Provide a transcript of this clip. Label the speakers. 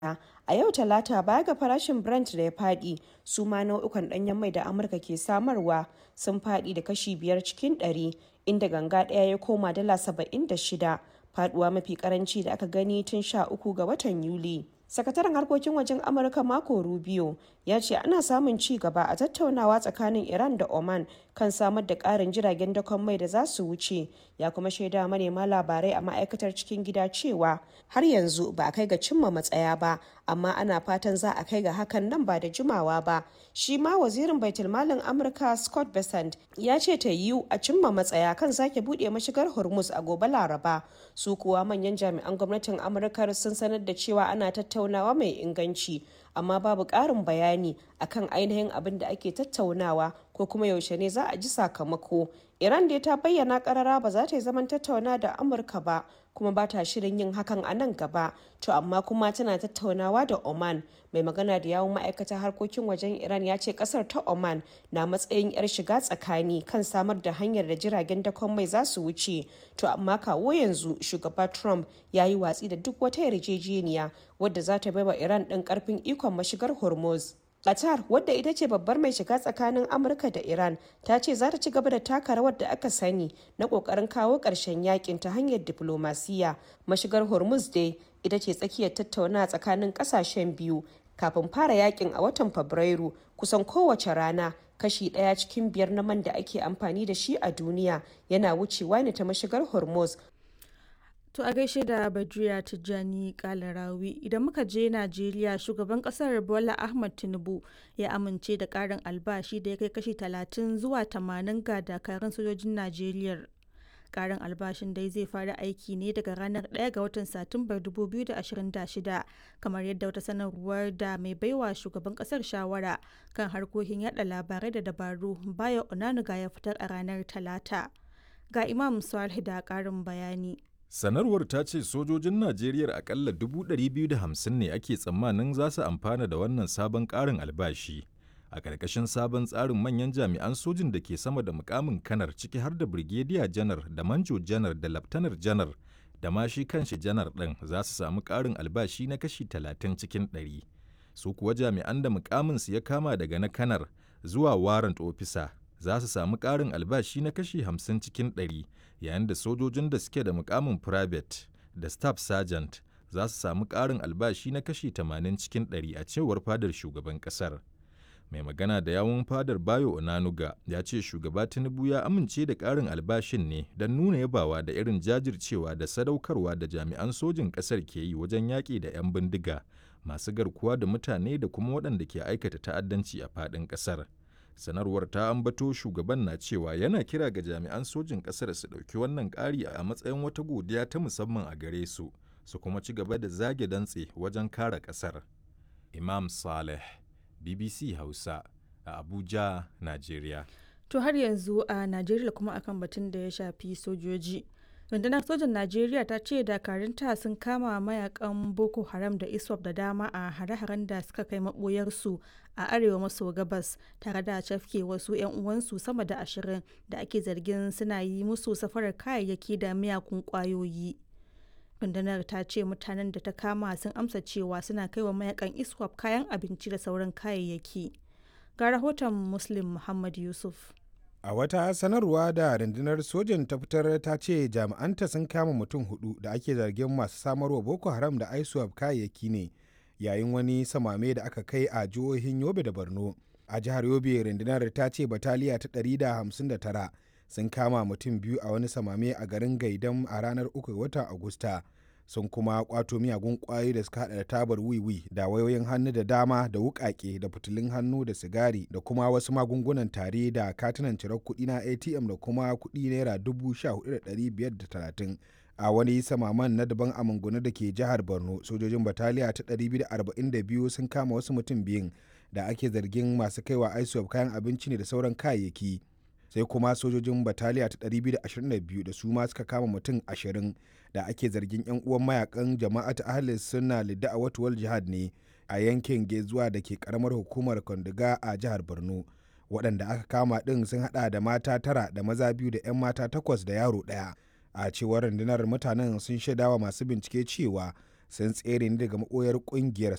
Speaker 1: A yau Talata baya ga farashin Brent da ya faɗi, su ma nau'ukan ɗanyen mai da Amurka ke samarwa sun faɗi da kashi 5 cikin ɗari, inda ganga ɗaya ya koma dala 76, faɗuwa mafi ƙaranci da aka gani tun 13 ga watan Yuli. Sakataren harkokin wajen Amurka Marco Rubio ya ce ana samun ci gaba a tattaunawa tsakanin Iran da Oman kan samar da ƙarin jiragen dakon mai da za su wuce, ya kuma shaida manema labarai a ma'aikatar cikin gida cewa har yanzu ba a kai ga cimma matsaya ba, amma ana fatan za a kai ga hakan nan ba da jimawa ba. Shi ma wazirin baitulmalin Amurka Scott Bessent ya ce ta yiwu a cimma matsaya kan sake buɗe mashigar Hormuz a gobe Laraba. Su kuwa manyan jami'an gwamnatin Amurka sun sanar da cewa ana tattaunawa mai inganci, amma babu ƙarin bayani akan ainihin abin da ake tattaunawa ko kuma yaushe ne za a ji sakamako. Iran dai ta bayyana karara ba za ta yi zaman tattauna da Amurka ba kuma ba ta shirin yin hakan a nan gaba. To amma kuma tana tattaunawa da Oman. Mai magana da yawun ma'aikatar harkokin wajen Iran ya ce kasar ta Oman na matsayin 'yar shiga tsakani kan samar da hanyar da jiragen dakon mai za su wuce. To amma kawo yanzu shugaba Trump ya yi watsi da duk wata yarjejeniya wadda za ta baiwa Iran ɗin ƙarfin ikon mashigar Hormuz. Qatar wadda ita ce babbar mai shiga tsakanin Amurka da Iran ta ce za ta ci gaba da taka rawar da aka sani na kokarin kawo ƙarshen yakin ta hanyar diplomasiya. Mashigar Hormuz dai ita ce tsakiyar tattauna tsakanin ƙasashen biyu kafin fara yakin a watan Fabrairu kusan kowace rana kashi ɗaya cikin biyar na man da ake amfani da shi a duniya yana wucewa ne ta mashigar Hormuz
Speaker 2: To a gaishe da Badriya Tijjani Kalarawi idan muka je Najeriya shugaban kasar Bola Ahmad Tinubu ya amince da karin albashi da ya kai kashi 30 zuwa 80 ga dakarun sojojin Najeriya. Karin albashin dai zai fara aiki ne daga ranar 1 ga watan Satumbar 2026 kamar yadda wata sanarwar da mai baiwa shugaban kasar shawara kan harkokin yada labarai da dabaru Bayo Onanuga ya fitar a ranar Talata. Ga Imam Salih da karin bayani.
Speaker 3: Sanarwar ta ce sojojin Najeriya akalla 250 ne ake tsammanin za su amfana da wannan sabon ƙarin albashi. A ƙarƙashin sabon tsarin manyan jami'an sojin da ke sama da mukamin kanar ciki har da Brigadier janar da Manjo janar da Laftanar janar da ma shi kanshi janar ɗin za su samu ƙarin albashi na kashi 30 cikin 100. Su kuwa jami'an da mukaminsu ya kama daga na kanar zuwa warrant officer za su samu ƙarin albashi na kashi 50 cikin 100 yayin da sojojin da suke da mukamin private da staff sergeant za su samu ƙarin albashi na kashi 80 cikin 100 a cewar fadar shugaban ƙasar. Mai magana da yawun fadar Bayo Onanuga ya ce shugaba Tinubu ya amince da ƙarin albashin ne don nuna yabawa da irin jajircewa da sadaukarwa da jami'an sojin ƙasar ke yi wajen yaƙi da 'yan bindiga masu garkuwa da mutane da kuma waɗanda ke aikata ta'addanci a faɗin ƙasar. sanarwar ta ambato shugaban na cewa yana kira ga jami'an sojin ƙasar su ɗauki wannan ƙari a matsayin wata godiya ta musamman a gare su su kuma ci gaba da zage dantse wajen kare ƙasar imam saleh bbc hausa a abuja nigeria
Speaker 2: To har yanzu a Najeriya kuma akan batun da ya shafi sojoji. rundunar sojan najeriya ta ce dakarunta sun kama mayakan boko haram da iswap da dama a hare-haren da suka kai maboyarsu a arewa maso gabas tare da cafke wasu 'yan uwansu sama da ashirin da ake zargin suna yi musu safarar kayayyaki da miyakun kwayoyi rundunar ta ce mutanen da ta kama sun amsa cewa suna kai wa mayakan iswap kayan abinci da sauran kayayyaki ga rahoton muslim muhammad yusuf
Speaker 4: A wata sanarwa da rundunar sojan ta fitar ta ce jami'anta sun kama mutum hudu da ake zargin masu samarwa Boko Haram da ISWAP kayayyaki ne yayin wani samame da aka kai a jihohin Yobe da Borno. A jihar Yobe rundunar ta ce bataliya ta 159 sun kama mutum biyu a wani samame a garin Gaidam a ranar 3 watan Agusta. sun kuma kwato miyagun kwayoyi da suka hada da tabar wiwi da wayoyin hannu da dama da wukake da fitilun hannu da sigari da kuma wasu magungunan tare da katunan cirar kuɗi na atm da kuma kuɗi naira dubu sha hudu da ɗari biyar da talatin a wani samaman na daban a mangunu da ke jihar borno sojojin bataliya ta 242 sun kama wasu mutum biyun da ake zargin masu kaiwa isop kayan abinci ne da sauran kayayyaki sai kuma sojojin bataliya ta 222 da su ma suka kama mutum 20 da ake zargin 'yan uwan mayakan jama'at ahlis suna lidda a watuwal jihad ne a yankin gezuwa da ke karamar hukumar kwandiga a jihar borno waɗanda aka kama ɗin sun haɗa da mata tara da maza biyu da 'yan mata takwas da yaro ɗaya a cewar rundunar mutanen sun shaidawa masu bincike cewa sun tsere ne daga maɓoyar ƙungiyar